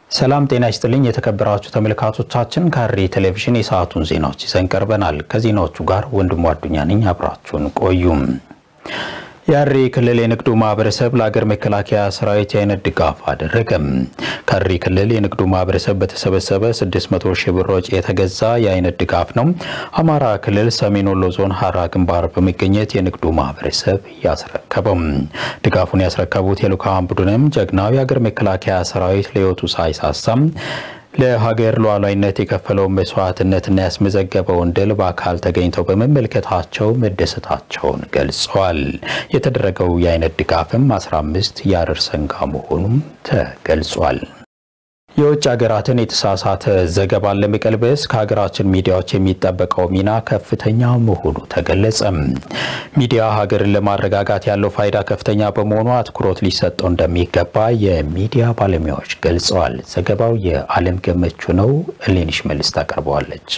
ሰላም ጤና ይስጥልኝ የተከበራችሁ ተመልካቾቻችን፣ ከሐረሪ ቴሌቪዥን የሰዓቱን ዜናዎች ይዘን ቀርበናል። ከዜናዎቹ ጋር ወንድሙ አዱኛ ነኝ። አብራችሁን ቆዩም። የሐረሪ ክልል የንግዱ ማህበረሰብ ለሀገር መከላከያ ሰራዊት የአይነት ድጋፍ አደረገም። ከሐረሪ ክልል የንግዱ ማህበረሰብ በተሰበሰበ 600 ሺህ ብር ወጪ የተገዛ የአይነት ድጋፍ ነው አማራ ክልል ሰሜን ወሎ ዞን ሀራ ግንባር በመገኘት የንግዱ ማህበረሰብ ያስረከበው። ድጋፉን ያስረከቡት የልዑካን ቡድንም ጀግናው የሀገር መከላከያ ሰራዊት ለሕይወቱ ሳይሳሳም ለሀገር ሉዓላዊነት የከፈለውን መስዋዕትነትና ያስመዘገበውን ድል በአካል ተገኝተው በመመልከታቸው መደሰታቸውን ገልጸዋል። የተደረገው የአይነት ድጋፍም 15 የሐረር ሰንጋ መሆኑም ተገልጿል። የውጭ ሀገራትን የተሳሳተ ዘገባን ለመቀልበስ ከሀገራችን ሚዲያዎች የሚጠበቀው ሚና ከፍተኛ መሆኑ ተገለጸ። ሚዲያ ሀገርን ለማረጋጋት ያለው ፋይዳ ከፍተኛ በመሆኑ አትኩሮት ሊሰጠው እንደሚገባ የሚዲያ ባለሙያዎች ገልጸዋል። ዘገባው የዓለም ገመቹ ነው። እሌኒሽ መልስ ታቀርበዋለች።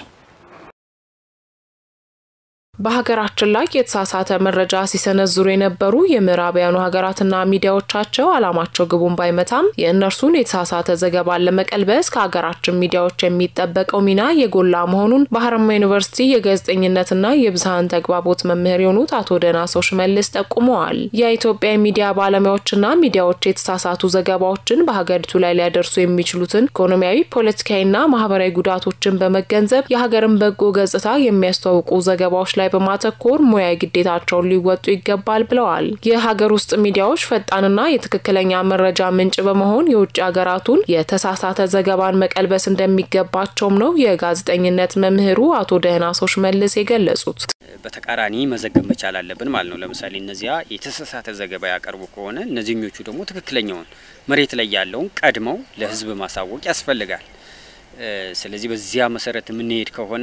በሀገራችን ላይ የተሳሳተ መረጃ ሲሰነዝሩ የነበሩ የምዕራባውያኑ ሀገራትና ሚዲያዎቻቸው ዓላማቸው ግቡን ባይመታም የእነርሱን የተሳሳተ ዘገባን ለመቀልበስ ከሀገራችን ሚዲያዎች የሚጠበቀው ሚና የጎላ መሆኑን በሀረማያ ዩኒቨርሲቲ የጋዜጠኝነትና የብዝሃን ተግባቦት መምህር የሆኑት አቶ ደናሰው ሽመልስ ጠቁመዋል። የኢትዮጵያ የሚዲያ ባለሙያዎችና ሚዲያዎች የተሳሳቱ ዘገባዎችን በሀገሪቱ ላይ ሊያደርሱ የሚችሉትን ኢኮኖሚያዊ፣ ፖለቲካዊና ማህበራዊ ጉዳቶችን በመገንዘብ የሀገርን በጎ ገጽታ የሚያስተዋውቁ ዘገባዎች ላይ በማተኮር ሙያዊ ግዴታቸውን ሊወጡ ይገባል ብለዋል። የሀገር ውስጥ ሚዲያዎች ፈጣንና የትክክለኛ መረጃ ምንጭ በመሆን የውጭ ሀገራቱን የተሳሳተ ዘገባን መቀልበስ እንደሚገባቸውም ነው የጋዜጠኝነት መምህሩ አቶ ደህናሰው ሽመልስ የገለጹት። በተቃራኒ መዘገብ መቻል አለብን ማለት ነው። ለምሳሌ እነዚያ የተሳሳተ ዘገባ ያቀርቡ ከሆነ እነዚህኞቹ ደግሞ ትክክለኛውን መሬት ላይ ያለውን ቀድመው ለሕዝብ ማሳወቅ ያስፈልጋል። ስለዚህ በዚያ መሰረት የምንሄድ ከሆነ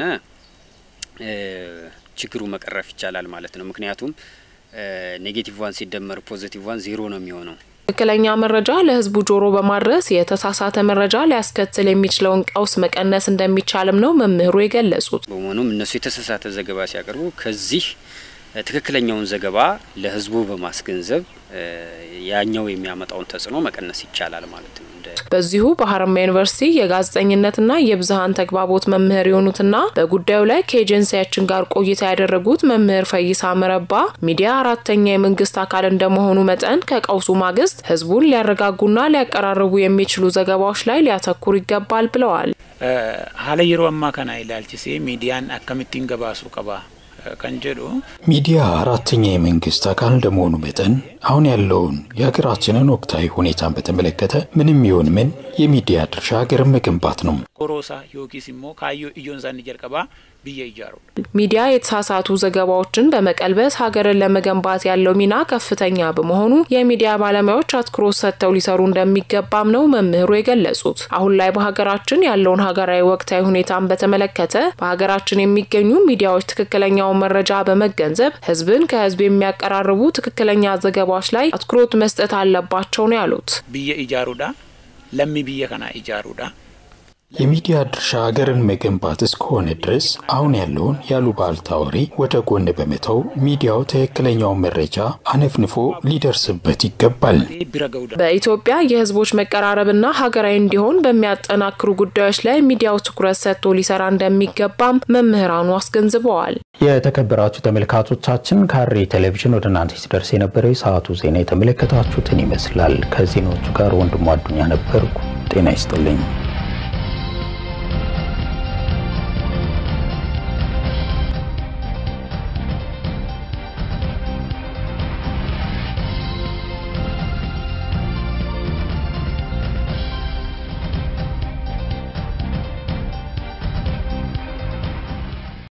ችግሩ መቀረፍ ይቻላል ማለት ነው። ምክንያቱም ኔጌቲቭ ዋን ሲደመር ፖዚቲቭ ዋን ዜሮ ነው የሚሆነው። ትክክለኛ መረጃ ለህዝቡ ጆሮ በማድረስ የተሳሳተ መረጃ ሊያስከትል የሚችለውን ቀውስ መቀነስ እንደሚቻልም ነው መምህሩ የገለጹት። በመሆኑም እነሱ የተሳሳተ ዘገባ ሲያቀርቡ ከዚህ ትክክለኛውን ዘገባ ለህዝቡ በማስገንዘብ ያኛው የሚያመጣውን ተጽዕኖ መቀነስ ይቻላል ማለት ነው። በዚሁ በሀረማያ ዩኒቨርሲቲ የጋዜጠኝነትና የብዝሃን ተግባቦት መምህር የሆኑትና በጉዳዩ ላይ ከኤጀንሲያችን ጋር ቆይታ ያደረጉት መምህር ፈይሳ መረባ ሚዲያ አራተኛ የመንግስት አካል እንደመሆኑ መጠን ከቀውሱ ማግስት ህዝቡን ሊያረጋጉና ሊያቀራርቡ የሚችሉ ዘገባዎች ላይ ሊያተኩር ይገባል ብለዋል። ሀለ የሮ አማ ከና ኢላልቺሴ ሚዲያን አከምቲን ገባሱ ቀባ ከንጀዱ ሚዲያ አራተኛ የመንግስት አካል እንደመሆኑ መጠን አሁን ያለውን የሀገራችንን ወቅታዊ ሁኔታን በተመለከተ ምንም ይሁን ምን የሚዲያ ድርሻ ሀገርን መገንባት ነው። ኦሮሳ ዮኪስ ሞ ካዮ እዮንሳን ጀልቀባ ብዬ ይጃሩ ሚዲያ የተሳሳቱ ዘገባዎችን በመቀልበስ ሀገርን ለመገንባት ያለው ሚና ከፍተኛ በመሆኑ የሚዲያ ባለሙያዎች አትኩሮት ሰጥተው ሊሰሩ እንደሚገባም ነው መምህሩ የገለጹት። አሁን ላይ በሀገራችን ያለውን ሀገራዊ ወቅታዊ ሁኔታን በተመለከተ በሀገራችን የሚገኙ ሚዲያዎች ትክክለኛውን መረጃ በመገንዘብ ህዝብን ከህዝብ የሚያቀራርቡ ትክክለኛ ዘገባዎች ላይ አትኩሮት መስጠት አለባቸው ነው ያሉት። ብዬ ይጃሩዳ ለሚ ብዬ ከና ይጃሩዳ የሚዲያ ድርሻ ሀገርን መገንባት እስከሆነ ድረስ አሁን ያለውን ያሉባልታ ወሬ ወደ ጎን በመተው ሚዲያው ትክክለኛውን መረጃ አነፍንፎ ሊደርስበት ይገባል። በኢትዮጵያ የህዝቦች መቀራረብና ሀገራዊ እንዲሆን በሚያጠናክሩ ጉዳዮች ላይ ሚዲያው ትኩረት ሰጥቶ ሊሰራ እንደሚገባም መምህራኑ አስገንዝበዋል። የተከበራችሁ ተመልካቾቻችን ከሐረሪ ቴሌቪዥን ወደ እናንተ ሲደርስ የነበረው የሰዓቱ ዜና የተመለከታችሁትን ይመስላል። ከዜናዎቹ ጋር ወንድሙ አዱኛ ነበርኩ። ጤና ይስጥልኝ።